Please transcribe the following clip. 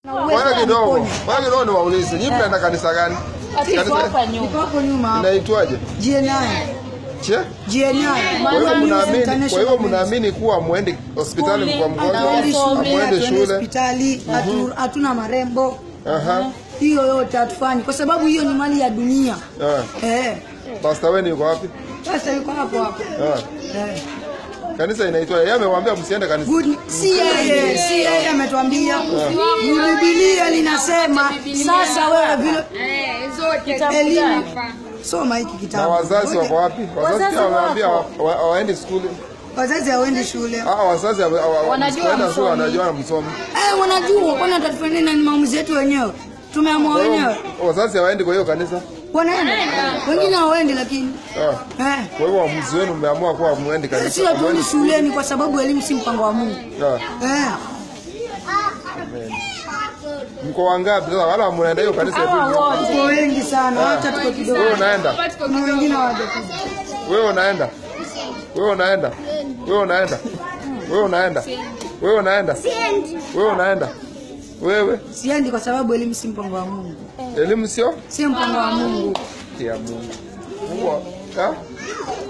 Ngoja kidogo, ngoja kidogo niwaulize. Nyinyi mnaenda kanisa gani? Iko hapa Kanisa nyuma. Iko hapo nyuma. inaitwaje? GNI. Che? GNI. Kwa hivyo Mama, mnaamini, kwa hivyo International mnaamini kuwa muendi hospitali Skuli, kwa mgonjwa, Hatuendi shule, muende hatuendi shule. hospitali, hatu- hatuna marembo. Aha. Hiyo yote hatufanyi kwa sababu hiyo ni mali ya dunia. Eh. Eh. Pastor Weni yuko wapi? Sasa yuko hapo hapo. Eh. Eh. Kanisa inaitwa yeye amewaambia msiende kanisa. Good. Si yeye, si yeye ametuambia. Biblia linasema sasa wewe vile Kitabu elimu gani? soma hiki Na kitabu. wazazi wako wapi? Wazazi Wazazi pia wameambia wako. wa- wa- hawaendi skuli. Wazazi hawaendi shule. Ah, wazazi hawa- hawa- Wanajua msipoenda shule msomi. wanajua msomi. Eh, wanajua kwani atatufanyia nini? Maamuzi yetu wenyewe. Tumeamua Kwa hiyo wenyewe. wazazi hawaendi kwa hiyo kanisa. Wanaenda. Wengine hawaendi lakini. Ah. Eh. Kwa hivyo uamuzi wenu mmeamua kuwa muendi kanisa. Sisi hatuendi hamuendi skuli. shuleni kwa sababu elimu si mpango wa Mungu. Ah. Eh. Mko wangapi sasa? Wala mnaenda hiyo kanisa tu. Hawa wote. Tuko wengi sana, wacha tuko kidogo. Wewe unaenda? Kuna wengine hawajakuja. Wewe unaenda? Wewe unaenda? Wewe unaenda? Wewe unaenda? Wewe unaenda? Wewe unaenda? Wewe Siendi kwa sababu elimu si mpango wa Mungu. elimu sio Si mpango wa Mungu. ya Mungu. Mungu ha?